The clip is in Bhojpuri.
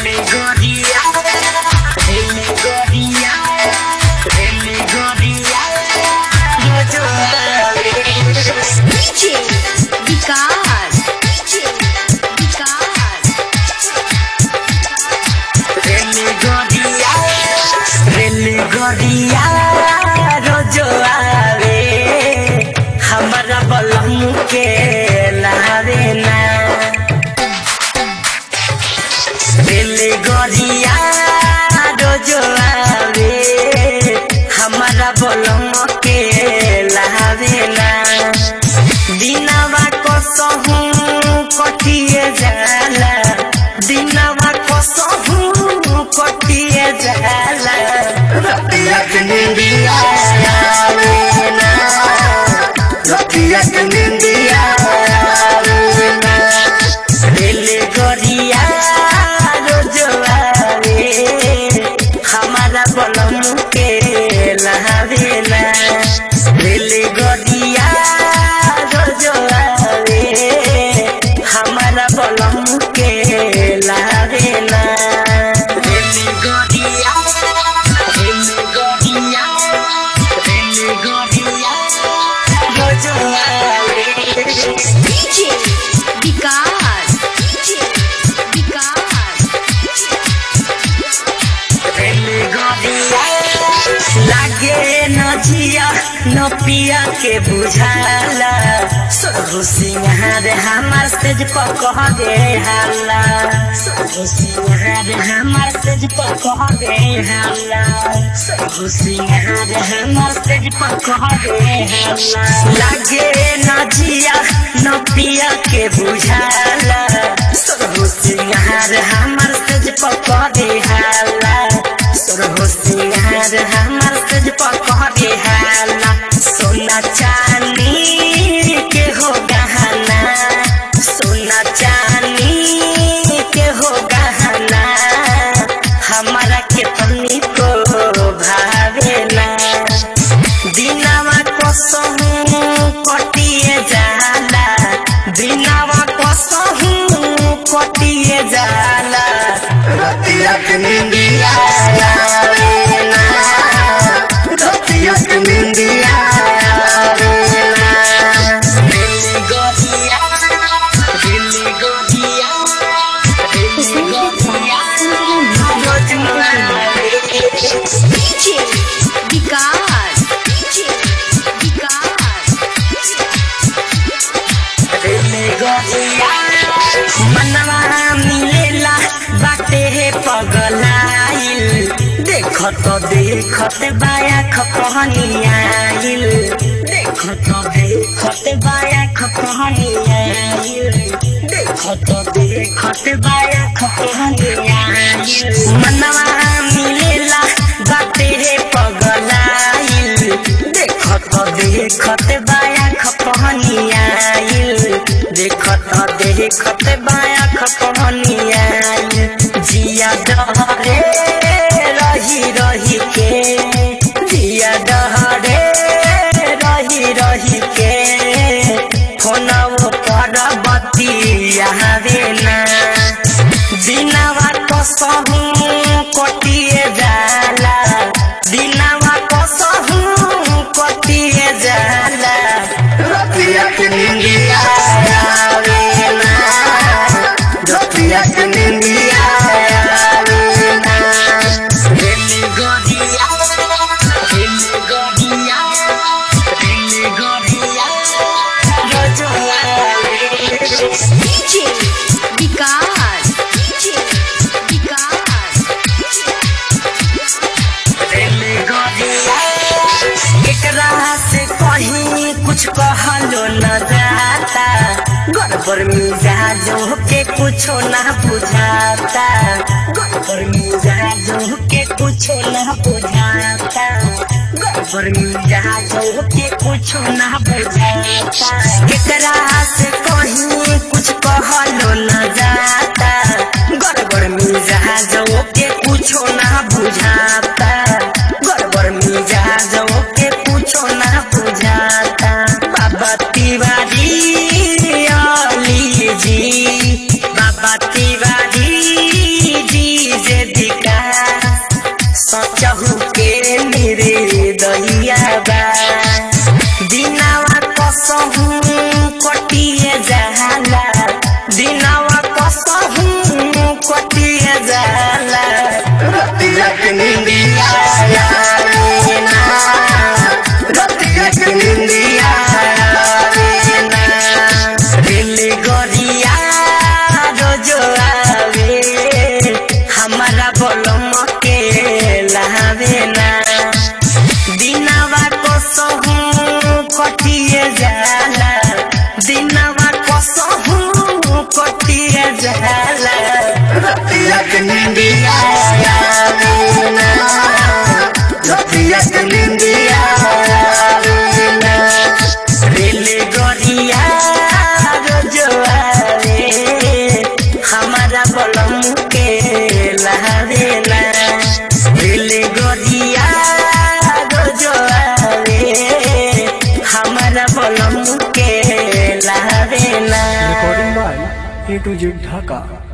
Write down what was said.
DJ विकास DJ विकास रेलगड़िया रोजो आवे हमारा बलम के लावे ना रेलगड़िया रोजो आवे हमारा बलम के लावे ना दिनवा को सहू कटिए जाला दिनवा को सहू कटिए जाला रतिया के निंदिया आवे ना रतिया के निंदिया आवे ना रेलगड़िया रोज आवे हमारा बलम के लहावे ना रेलगड़िया रोज आवे हमारा बलम के लहावे ना रेलगड़िया रेलगड़िया रेलगड़िया रोज आवे DJ विकास DJ विकास लागे न जिया न पिया के बुझाला सोहु सिंहार हमार सेज पकह दे हाला सोहु सिंहार हमार सेज पकह दे हाला सोहु सिंहार हमार सेज पकह दे हाला लागे न जिया न पिया के बुझाला सोहु सिंहार हमार सेज पकह दे हाला सोरहो सिंहार हमार सज पकड़े हाला सोना चांदी के हो गहना सोना चांदी के हो गहना हमारा के पन्नी को भावेला दिनावा को सहू कटिए जाला दिनावा को सहू कटिए जाला रतिया के निंदिया आवे ना रतिया के निंदिया आवे ना दिल गोदिया दिल गोदिया दिल गोदिया DJ विकास DJ विकास मनवा मिलेला बाटे हे पगलाइल देखत देखत बाया खपहनियाइल देखत देखत बाया खपहनियाइल देखत देखत बाया खपहनियाइल मनवा मिलेला बाटे हे पगलाइल देखत देखत बाया खपहनियाइल देखत देखत बाया खपहनियाइल जिया डहरे रही रही के जिया डहरे रही रही के फोनवो पर बतियावे ना दिनवा कसहू कटिए जाला दिनवा कसहू कटिए जाला रतिया के निंदिया आवे ना रतिया के निंदिया आवे ना दिल गोदिया दिल गोदिया दिल गोदिया रोजो DJ विकास DJ विकास एकरा से कहीं कुछ कहलो न जाता गड़बड़ मिजाजो के कुछो ना बुझाता गड़बड़ मिजाजो के कुछो ना बुझाता गड़बड़ मिजाजो के कुछो ना बुझाता एकरा से कहीं कुछ कहलो न जाता गड़बड़ मिजाजो के कुछो ना बुझाता गड़बड़ मिजाजो के कुछो ना बुझाता बाबा तिवारी अली जी बाबा तिवारी जी ए टू जेड ढाका